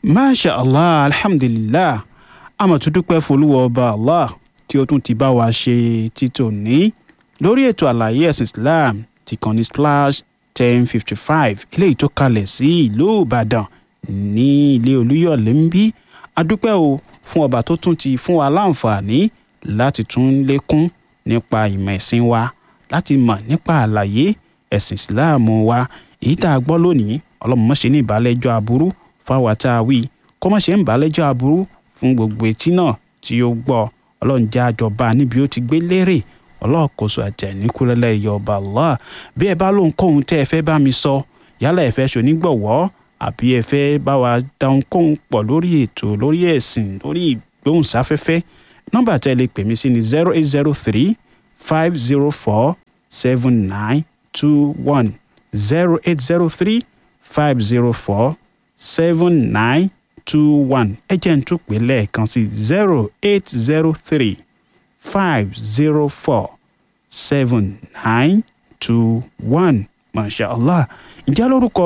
masha allah alhamdulillah amọ̀túndúpẹ́ folúwọ ọba allah tí ó tún ti bá wa ṣe títò ní lórí ètò àlàyé ẹ̀sìn islam ti kàn ní splash ten fifty five eléyìí tó kalẹ̀ sí ìlú ìbàdàn ní ilé olúyọ̀lé ń bí adúpẹ́ o fún ọba tó tún ti fún wa láǹfààní láti tún lékún nípa ìmọ̀ ẹ̀sìn wa láti mọ̀ nípa àlàyé ẹ̀sìn islam wa èyí tá a gbọ́ lónìí ọlọ́run má ṣe ní ìbálẹ́jọ́ aburú fáwa tá a wí kó má ṣe ń ìbálẹ́jọ́ aburú fún gbogbo etí náà tí ó gbọ́ ọlọ́run jẹ́ àjọba níbi ó ti gbé lérè ọlọ́ọ̀kọ́sọ àjẹníkúrẹ́lẹ́ ìyọba Allah bí ẹ bá lóhun kóhun tẹ́ ẹ fẹ́ bá mi sọ yálà ẹ fẹ́ ṣonígbọ̀wọ́ àbí ẹ fẹ́ bá wa dáhùn kóhun pọ̀ lórí ètò lórí ẹ̀sìn lórí ìgbóhùnsáfẹ́fẹ́ nọ́mbà tẹ́ ẹ lè pè mí sí ni zero eight zero three five zero four seven nine two one zero eight zero three five zero four seven nine two one ẹ jẹ́ n tún pè lẹ́ẹ̀kan sí zero eight zero three five zero four seven nine two one masha allah ǹjẹ́ lórúkọ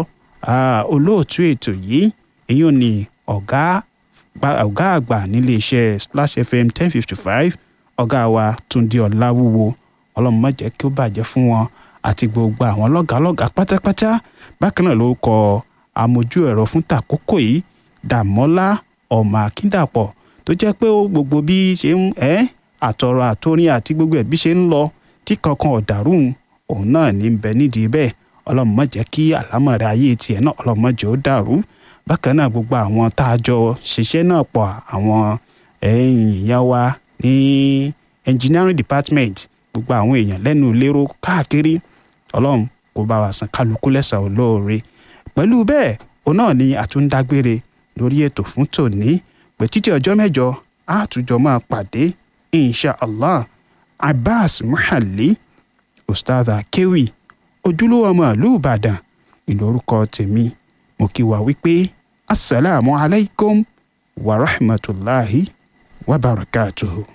olóòtú ètò yìí èyí ò ní ọ̀gá ọ̀gá àgbà nílé iṣẹ́ splash fm ten fifty five ọ̀gá wa túndé ọ̀làwúwo ọlọ́run má jẹ́ kí ó bàjẹ́ fún wọn àti gbogbo àwọn lọ́gàálọ́gàá pátápátá bákan náà lórúkọ amójú ẹ̀rọ fún tàkókò yìí dàmọ́lá ọmọ akíndàpọ̀ tó jẹ́ pé gbogbo bí ṣe ń ẹ́ àtọ̀rọ̀ àtòrin àti gbogbo ẹ̀ bí ṣe ń lọ tí kankan ọ̀dàrú òun náà ní bẹ nídìí bẹ́ẹ̀ ọlọ́run má jẹ́ kí àlámọ̀rẹ́ ayé tiẹ̀ náà ọlọ́run má jẹ́ ó dàrú bákan náà gbogbo àwọn tá a jọ ṣiṣẹ́ náà pọ̀ àwọn èèyàn wa ní engineering department gbogbo àwọn èèyàn lẹ́nu lérò káàkiri ọlọ́run kó bá wa san kálukú lẹ́san olóore pẹ̀lú bẹ́ẹ̀ òun náà ni àtúndágbére lórí ètò fún tòní pé títí ọjọ́ mẹ́jọ àtújọ máa pàdé insha allah abbas muhalli ustaz akewi ojúlówó ọmọ ìlú ìbàdàn ìlórúkọ tèmi mo kí wa wípé asalaamu alaykum wa rahmatulahi wa barakatuhu.